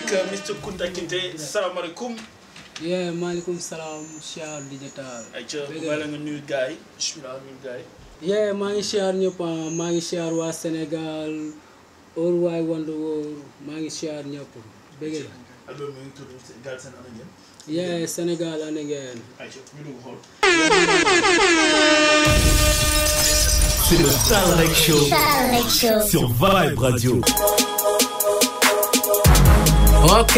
avec euh, Mr Kunta Kinte salaamaaleykum yee maaleykum salaam siyaar digital ay ca bàyyi la nga nuyu gars yi bismillah nuyu gars yi yee maa ngi siyaar ñëpp ah, maa ngi siyaar waa Sénégal all waay wonder world maa ngi siyaar ñëpp bëgg album mi ngi tudd Galsen Ana Ngeen yee Sénégal ana ngeen ay ca ñu dugg xool C'est le Starlight Show Starlight Show. sur Vibe Radio. ok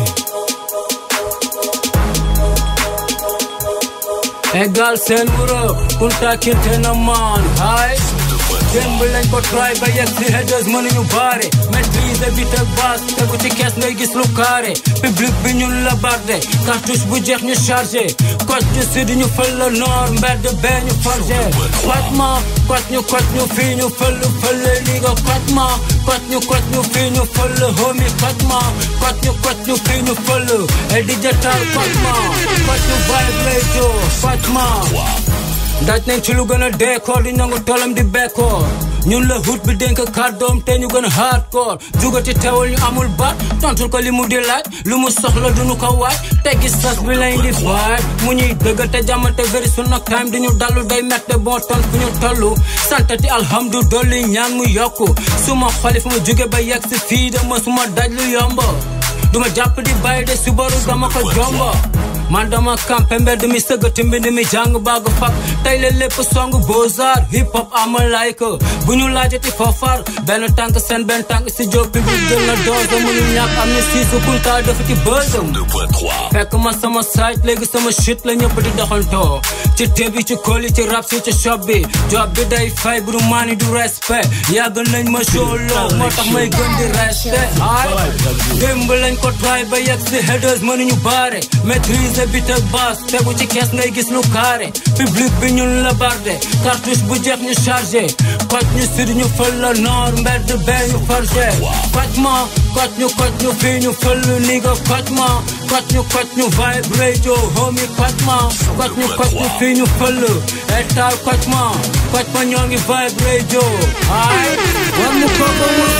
egal seen wuro Kunta Kinte na maan hay démb lañ ko try ba yegg si headers mënuñu baare maîtrise bi te basse tegu ci kees ngay gis lu carré public bi ñun la barde cartouche bu jeex ñu chargé koj ñu sud ñu fël la nord mbedd bee ñu forgé koj ma koj ñu koj ñu fii ñu fël fël lii nga koj ma koj ñu koj ñu fii ñu fël homi koj ma koj ñu koj ñu fii ñu fël et digital koj ma koj ñu vibe radio koj ma daj nañ ci lu gën a décor di nangu tolam di bekkoor ñun la hut bi dénk kàddoom te ñu gën a hardcore jugati teewul ñu amul baat tontul ko li mu di laaj lu mu soxla duñu ko waaj teggi sas bi lañ di faay mu ñuy dëgg te jàmmate veri su nag time di ñu dallu day mette boo ton fu ñu tollu santati alhamdu dolli ñaan mu yokku su ma xoli fu ma jóge ba yegg si fii de ma su ma daj lu yomb duma jàpp di bàyyi de subaru dama ko jomba man dama campé mbedd mi sëggati mbind mi jàng baag fak tey la lépp song beaux-arts hip hop ama like bu ñu laajati foofar benn tànk seen benn tànk si jóg public jël na dose mënu ñàkk am ne siisu Kunta dafa ci bësam fekk ma sama site léegi sama shit la ñëpp di doxantoo ci tébi ci kóoli ci rap si ci shop bi job bi day fay bu du maani du respect yàgg nañ ma show loo moo tax may gën di resté ay démb lañ ko try ba yegg si headers mënuñu baare maîtrise bit ak basse tegu ci kees ngay gis lu carré public bi ñun la barde cartouche bu jeex ñu chargé koj ñu sud ñu fël la nord mbedd bee ñu forgé koj ma koj ñu koj ñu fii ñu fël ni nga koj ma koj ñu koj ñu vibe radio homi koj ma koj ñu koj ñu fii ñu fël étal koj ma koj ma ñoo ngi vibe radio ay war mu ko ba mu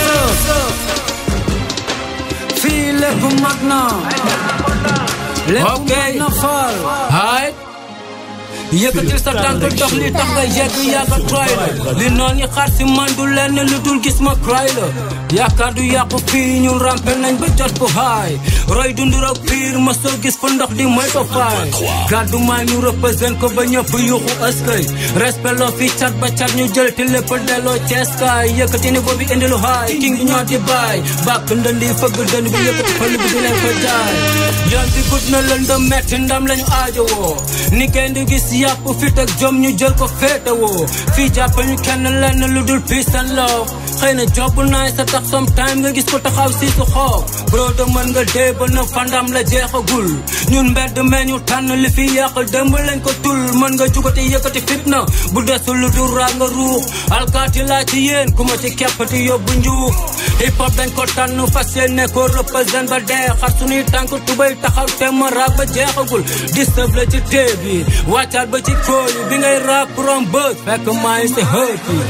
fii lépp mag na lépp mag na faal hay yëkkatil sa tànk dox li tax nga yegg yàgga try la li noon yi xaar si man du lenn lu dul gis ma cry la yaakaar du yàqu fii ñun rampe nañ ba jot ko haay roy dundur ak piir ma soo gis fa ndox di mooy ko faay gàddu maa ñu représente ko ba ñëpp yuxu ëskay respect loo fi cat ba cat ñu jël ti lépp delloo ceeskaay yëkkati ni boobi indi lu haay king bi ñoo di baay bàkk ndënd yi fëgg dënd bi yëkkati fël bi di leen ko jaay yoon bi gudd na lëndëm metti ndam lañu aajowoo ni kenn di gis yàpp fit ak jom ñu jël ko féetewoo fii jàpp ñu kenn lenn lu dul peace and love xëy na job naay sa tax sometime nga gis ko taxaw si su xoof bro de mën nga dee ba na fandam la jeexagul ñun mbedd mee ñu tànn li fi yàqal dëmb lañ ko tul mën nga jugati yëkkati fitna bu desul lu dul raa nga ruux alkaati laa ci yéen ku ma ci keppati yóbbu njuux hip hop dañ ko tànn fas yéene ko représente ba dee xar suñuy tànk tubay taxaw te ma raab ba jeexagul disturb la ci tée bi wàccaat ba ci kóolu bi ngay raab rom bës fekk maa ngi si hët yi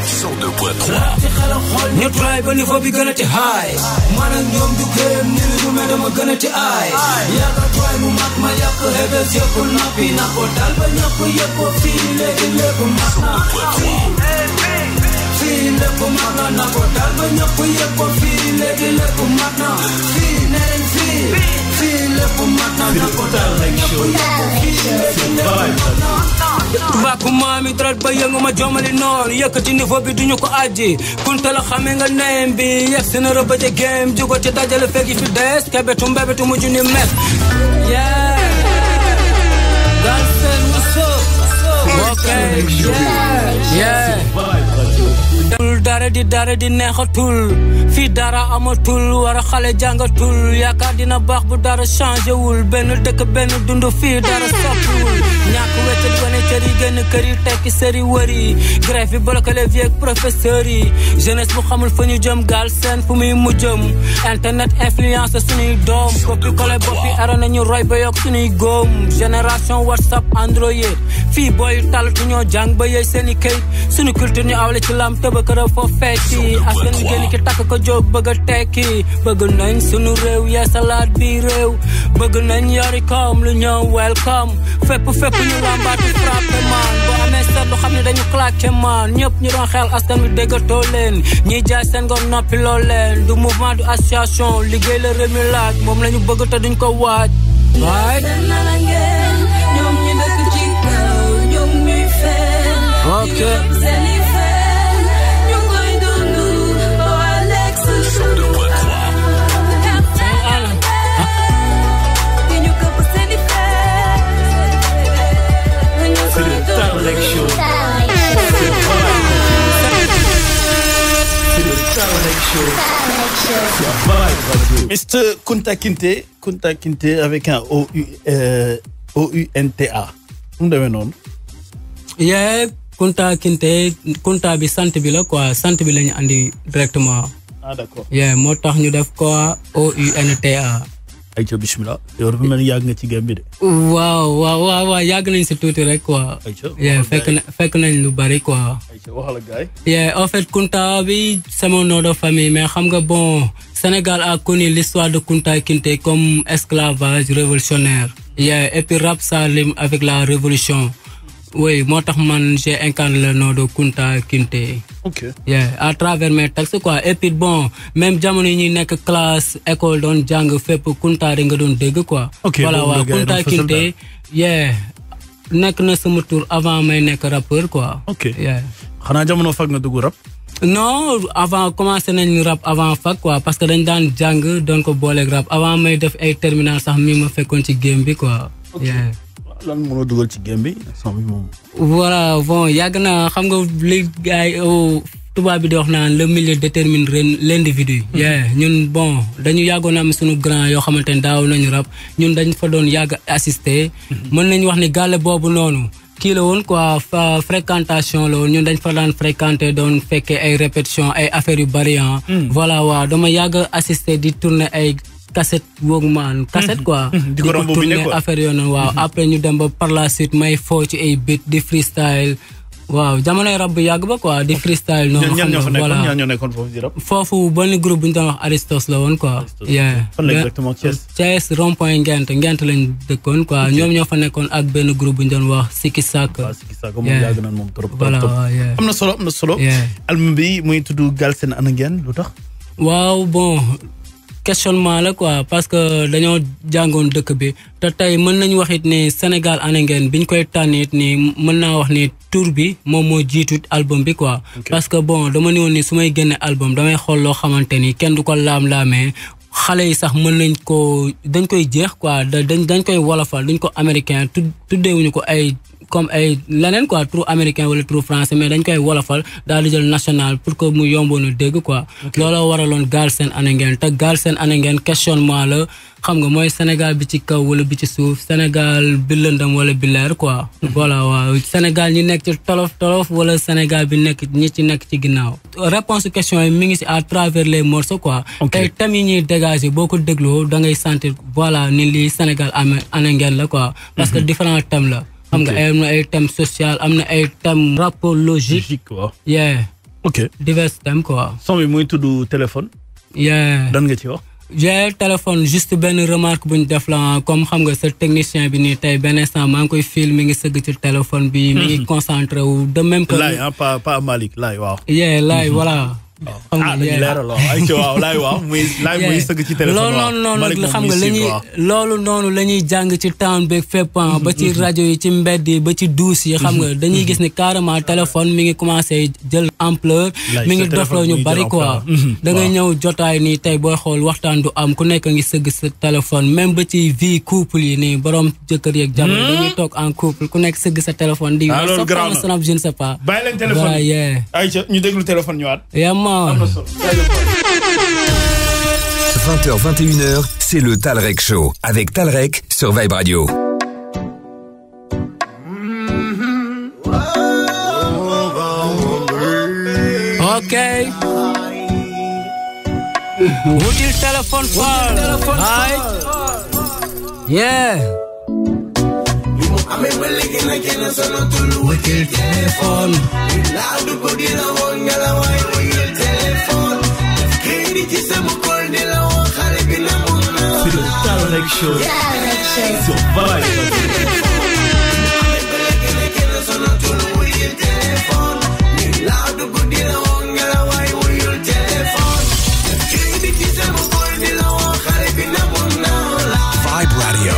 ñu try ba niveau bi gën a ti high man ak ñoom du gërëm ni lu me dama gën a ti aay yàgga try mu mag ma yàq headers yëpp nappi na ko dal ba ñëpp yëpp fii léegi lépp mag na fii lépp mag na na ko dal ba ñëpp yëpp fii léegi lépp mag na fii neneen fii fii lépp mag na na ko dal ba ñëpp yëpp fii léegi lépp mag na bàkku maami drat ba yëngu ma jomali noonu yëkkati niveau bi duñu ko ajji kunta la xame nga nayem bi yegg si na rëbëj game jugo ci dajale fekk yi fi des kebetu mbebetu mujj ni mes yeah Galsen what's up okay yeah yeah tul dara di dara di neexatul fii dara amatul war a xale jàngatul yaakaar dina baax bu dara changé wul benn dëkk benn dund fii dara soppiwul ñàkk weccat gone cër yi génn kër yi tekki sëri wër yi grève bi bloqué les vieux professeurs yi jeunesse bu xamul fa ñu jëm gaal seen fu muy mujjëm internet influence suñuy doom copie collé bopp yi ara nañu roy ba yokk suñuy góom génération whatsapp android fii booy talatu ñoo jàng ba yey seen i këyit suñu culture ñu awle ci lam tëba kër foofu fecci askan wi génn ki takk ko jóg bëgg a tekki bëgg nañ sunu réew yeesalaat bi réew bëgg nañ yori koom lu ñëw welcome fépp fépp ñu lambaatu frappé man boo amee seetlu xam ne dañu claqué man ñëpp ñu doon xel askan wi déggatoo leen ñiy jaay seen ngoon noppi loo leen du mouvement du association liggéey la réew mi laaj moom la ñu bëgg te duñ ko waaj waay ñoom ñi dëkk ci kaw ñoom ñuy fen Ok. ñu gëm seeni fen ñu koy dund ba waa lekk suñu di ñu këpp seeni fen ñu C'est koy le dund Talrec Show. C'est le Talrec Show. Sur Vibe Radio. Mr. Kunta Kinte Kunta Kinte avec un O U euh, O U N T A mu demee noonu yee Kunta Kinte Kunta bi sant bi la quoi sant bi la ñu andi directement ah d'accord yee moo tax ñu def quoi O U N T A ayca bismillah yow dafa mel ni yàgg nga ci game bi de waaw waaw waaw waaw yàgg nañ si tuuti rek quoi ayca yee fekk na fekk nañ lu bari quoi ayca waxal ak gaay Yeah, en fait, Kunta, oui, c'est mon nom de famille, mais xam nga bon, Sénégal a connu l'histoire de Kunta Kinte comme esclavage révolutionnaire. Yeah, et puis rap ça rime avec la révolution. Oui, moo tax man j'ai incarné le nom de Kunta Kinte. ok Yeah, à travers mes textes quoi. Et puis bon, même jamono yi ñuy nekk classe, école doon jàng fépp Kunta rek nga doon dégg quoi. Ok, voilà boobu la waaw gars yi Kunta doon fësal daal. Kinte, yeah, nekk na sama tour avant may nekk rappeur quoi. ok Yeah. xanaa jamono fag nga dugg rap non avant commencé nañ rap avant fac quoi parce que dañ daan jàng doon ko booleeg rap avant may def ay terminal sax mi ma fekkoon ci game bi quoi. Yeah. lan mënoo dugal ci game bi son bi moom voilà bon yàgg na xam nga li gars yi oh, tubaab bi di wax naan le milieu détermine ren l'individu. yeah ñun bon dañu yàggoon am suñu grand yoo xamante ne daaw nañu rap ñun dañ fa doon yàgg assister. mën nañu wax ni gàlle boobu noonu. kii la woon quoi fa fréquentation la woon ñun dañ fa daan fréquenter doon fekkee ay répétition ay affaires yu bari ah. voilà waaw dama yàgg assister di tourner ay cassette Walkman cassette quoi. Di ko romb bu ne tourner quoi. affaire yoon waaw après ñu dem ba par la suite may foo ci ay beat di freestyle waaw jamonoy rab bu yàgg ba quoi di freestyle noonu ñan xam ñoo fa nga nekkoon ñan voilà ñoo nekkoon foofu di rap foofu benn groupe bu ñu doon wax Aristos la woon quoi yeah fan la exactement Thiès Thiès rond point Ngent Ngent lañ dëkkoon quoi ñoom ñoo fa nekkoon ak benn groupe bu ñu doon wax Siki Sak waaw Siki Sako moom Yeah. yàgg na moom trop trop voilà trop waaw yeah am na solo am na solo Yeah. album bi muy tudd Galsen Ana Ngeen lu tax waaw bon questionnement la quoi parce que dañoo jàngoon dëkk bi te tey mën nañu wax it ni Sénégal ana ngeen biñ koy tànn it ni mën naa wax ni tour bi moom moo jiitu album bi quoi. parce que bon dama ni woon ni su may génne album damay xool loo xamante ni kenn du ko laam-laamee xale yi sax mën nañ ko dañ koy jeex quoi da- dañ dañ koy wolofal duñ ko américain tud tuddeewuñu ko ay comme ay leneen quoi trou américain wala trou français mais dañ koy wolofal daal di jël national pour que mu yomboon a dégg quoi. looloo waraloon Galsen ana ngeen te Galsen ana ngeen questionnement la xam nga mooy Sénégal bi ci kaw wala bi ci suuf Sénégal bi lëndam wala bi leer quoi. voilà waaw Sénégal ñi nekk ci tolof tolof wala Sénégal bi nekk ñi ci nekk ci ginnaaw. réponse question yi mi ngi si à travers les morceaux quoi. Ok. tey thèmes yi ñuy dégager boo ko dégloo da ngay sentir voilà ni lii Sénégal am ana ngeen la quoi. parce que différents thèmes la. xam nga am na ay thèmes social am na ay thèmes rapologique. logique waaw yeah ok divers thèmes quoi. son bi muy tudd téléphone yeah dan nga ci wax j'ai téléphone juste benn remarque bu ñu def la comme xam nga sa technicien bi nii tey benn instant maa ngi koy fil mi ngi sëgg ci téléphone bi. mi ngi concentré wu de même que. laay ah pas pas Malick laay waaw yeah laay voilà. xam ah nga dañuy yeah. leeral waaw ay ci waaw laay waaw muy laay muy sëgg ci téléphone loolu waaw noonu noonu Malick moom xam muy nga la suivre, ñuy waaw. loolu noonu la ñuy jàng ci town beeg fépp ah, ba ci rajo yi ci mbedd yi ba ci duus yi xam nga dañuy gis ni carrément téléphone mi ngi commencé jël ampleur Laay, mi sa ngi dofloo téléphone ñu muy bari jël quoi ampleur. Mhm, da ngay waaw. ñëw jotaay nii tey booy xool waxtaan du am ku nekk ngi sëgg sa téléphone même ba ci vie couple yi nii borom jëkkër yeeg jabar dañuy toog en couple ku nekk sëgg sa téléphone di Ah, loolu WhatsApp garaaw na. wala Snap je ne sais pas bàyyi leen téléphone voilà yeah Aïcha ñu déglu téléphone ñëwaat yeah man 20h, 21h, c'est le Talrec Show avec Talrec sur Vibe Radio. ok wutil téléphone faal ay yeah wutil téléphone Show. Talent Show. Sur Vibe. Vibe Radio.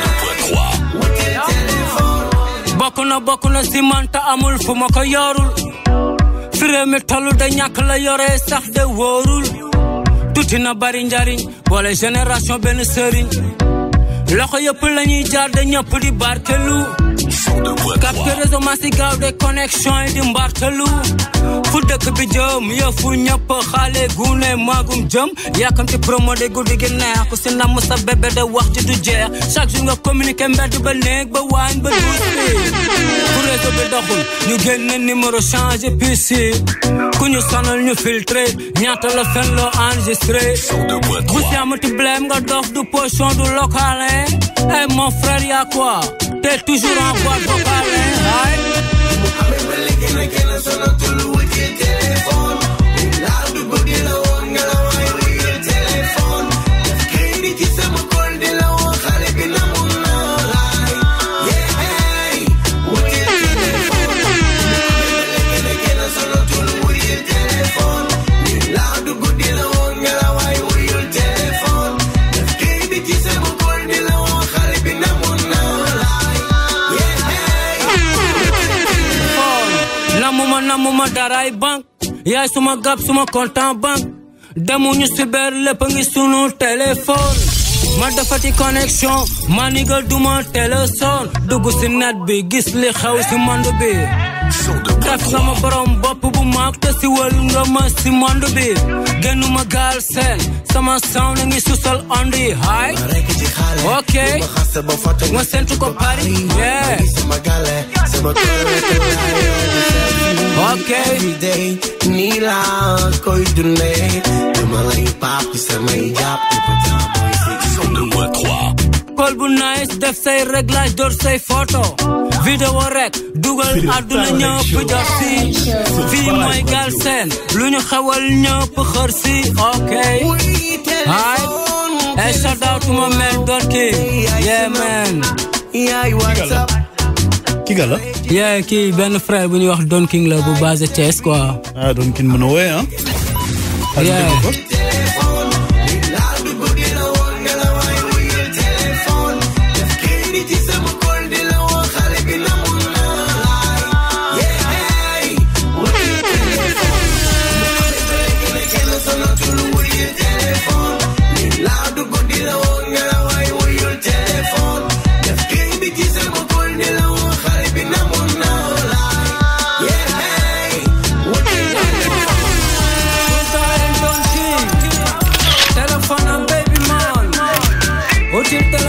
bokk na bokk na si man te amul fu ma ko yorul fi réew mi tollu da ñàkk la yore sax de wóorul tuuti na bari njariñ boole génération benn sëriñ loxo yëpp la ñuy jaar de ñëpp di barkelu capte réseau ma si gaaw de connexion yi di mbartalu fu dëkk bi jëm yëfu ñëpp xaale gune maagum jëm yàkkamti promo de guddi gi neex ku si namm sa bébé de wax ci du jeex chaque jour nga communiqué mbedd ba néeg ba waañ ba duus bi ku réseau bi doxul ñu génne numéro changé pisi ku ñu sonal ñu filtré ñaata la fen loo enregistré bu si amati blème nga dof du potion du local hein hey mon frère y'a quoi t'es toujours en boîte vocale hein Aïe. namuma namuma daray banque yaay suma gab suma comptant banque demuñu cyber lépp a ngi sunu téléphone ma defati connexion ma nigal duma téléphone dugg si net bi gis li xew si monde bi def nga ma borom bopp bu mag te si wal nga ma si monde bi génnuma gaal seen sama sound a ngi susal ond yi hay ok nga sentu ko Paris yeah ok everyday nii laa koy dundee dama lay pap ci samay jàpp di ko kol bu nice def say réglage door say photo vidéo rek dugal àdduna ñëpp jot si fii mooy Galsen lu ñu xewal ñëpp xër si ok hi hey shout out to my man Don King yeah man yaay whatsapp ki nga la yeah kii benn frère bu ñuy wax Don King la bu basé Thiès quoi ah doon kin mën a woy ah yeah Téléphone am baby man Util